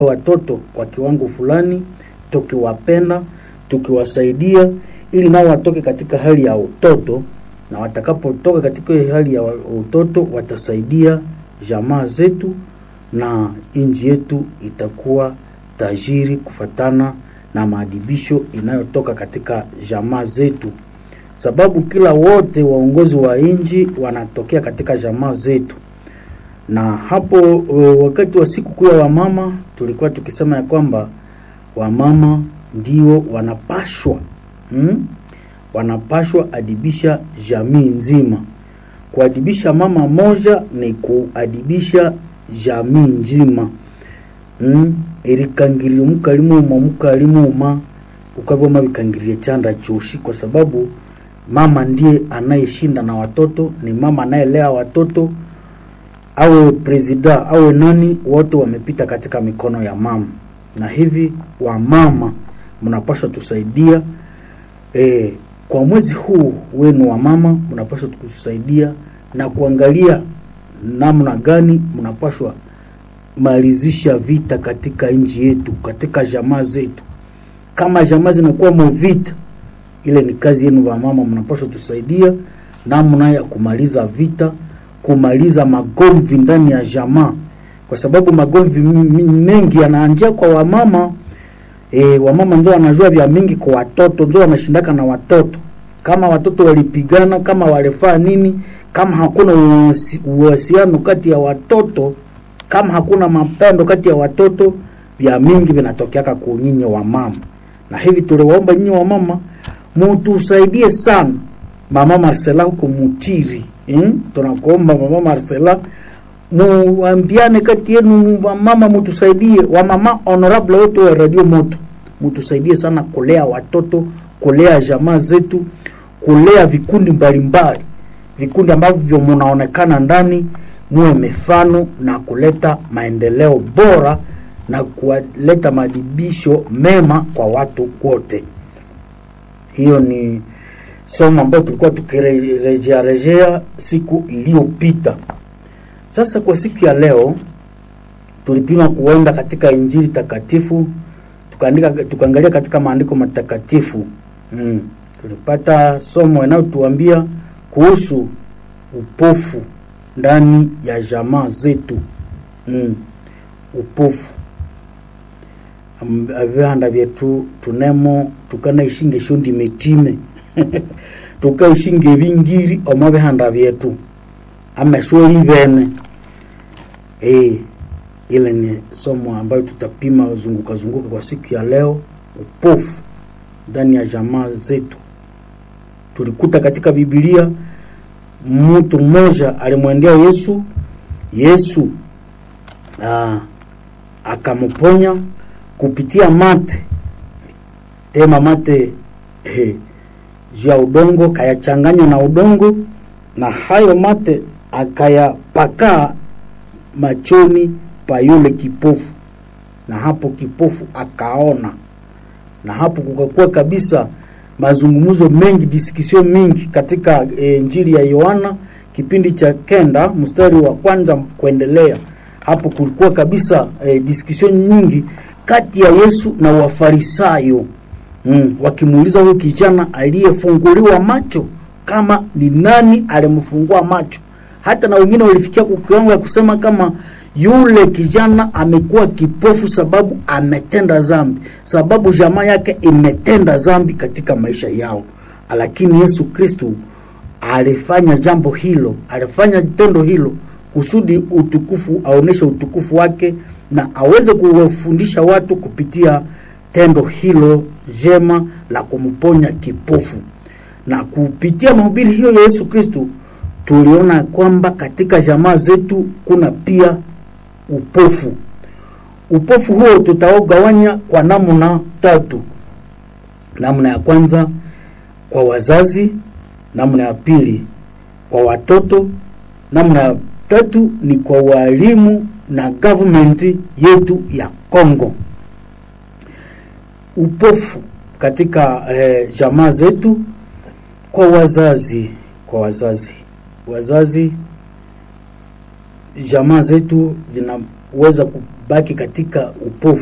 watoto kwa kiwango fulani, tukiwapenda, tukiwasaidia ili nao watoke katika hali ya utoto, na watakapotoka katika hiyo hali ya utoto watasaidia jamaa zetu na nchi yetu itakuwa tajiri kufatana na maadibisho inayotoka katika jamaa zetu, sababu kila wote waongozi wa nchi wanatokea katika jamaa zetu. Na hapo wakati wa siku kuu ya wamama tulikuwa tukisema ya kwamba wamama ndio wanapashwa hmm? wanapashwa adibisha jamii nzima. Kuadibisha mama moja ni kuadibisha jamii nzima hmm? erikangirira mukalimuma mukalimuma ukaboma bikangirie chanda choshi, kwa sababu mama ndiye anayeshinda na watoto, ni mama anayelea watoto, awe presida awe nani, wote wamepita katika mikono ya mama, na hivi wamama mnapaswa tusaidia e, kwa mwezi huu wenu wa mama mnapaswa kusaidia na kuangalia namna gani mnapaswa malizisha vita katika nchi yetu, katika jamaa zetu. Kama jamaa zinakuwa movita, ile ni kazi yenu wa mama, mnapaswa tusaidia namna ya kumaliza vita, kumaliza magomvi ndani ya jamaa, kwa sababu magomvi mengi yanaanzia kwa wamama. E, wamama ndio wanajua vya mingi kwa watoto, ndio wanashindaka na watoto. Kama watoto walipigana, kama walifaa nini, kama hakuna uhusiano kati ya watoto kama hakuna mapendo kati ya watoto, vya mingi vinatokeaka ku nyinyi wa mama. Na hivi tuliwaomba nyinyi wa mama mutusaidie sana, mama Marcela huko Mutiri hmm? Tunakuomba mama Marcela, muambiane kati yenu wa mama, mutusaidie wa mama honorable wote wa Radio Moto, mutusaidie sana kulea watoto, kulea jamaa zetu, kulea vikundi mbalimbali, vikundi ambavyo munaonekana ndani muwe mifano na kuleta maendeleo bora na kuleta maadibisho mema kwa watu wote. Hiyo ni somo ambayo tulikuwa tukirejea rejea siku iliyopita. Sasa kwa siku ya leo tulipima kuenda katika Injili takatifu tukaandika, tukaangalia katika maandiko matakatifu mm. Tulipata somo inayotuambia kuhusu upofu ndani ya jamaa zetu mm. upofu avihanda vyetu tunemo tukanaishinga eshondi metime tukaishinga ebingiri omo bihanda vyetu amesweli bene e, ile ni somo ambayo tutapima zunguka zunguka kwa siku ya leo upofu ndani ya jamaa zetu tulikuta katika Biblia mtu mmoja alimwendea Yesu. Yesu aa, akamponya kupitia mate tema mate eh, juu ya udongo, kayachanganya na udongo, na hayo mate akayapakaa machoni pa yule kipofu, na hapo kipofu akaona, na hapo kukakuwa kabisa mazungumzo mengi disikisio mingi katika e, Injili ya Yohana kipindi cha kenda mstari wa kwanza kuendelea. Hapo kulikuwa kabisa e, disikisio nyingi kati ya Yesu na Wafarisayo mm, wakimuuliza huyu kijana aliyefunguliwa macho kama ni nani alimfungua macho. Hata na wengine walifikia kiwango ya kusema kama yule kijana amekuwa kipofu sababu ametenda dhambi, sababu jamaa yake imetenda dhambi katika maisha yao. Lakini Yesu Kristo alifanya jambo hilo, alifanya tendo hilo kusudi utukufu, aoneshe utukufu wake na aweze kuwafundisha watu kupitia tendo hilo jema la kumponya kipofu. Na kupitia mahubiri hiyo ya Yesu Kristo tuliona kwamba katika jamaa zetu kuna pia upofu. Upofu huo tutaogawanya kwa namna tatu. Namna ya kwanza kwa wazazi, namna ya pili kwa watoto, namna ya tatu ni kwa walimu na government yetu ya Kongo. Upofu katika eh, jamaa zetu kwa wazazi, kwa wazazi, wazazi jamaa zetu zinaweza kubaki katika upofu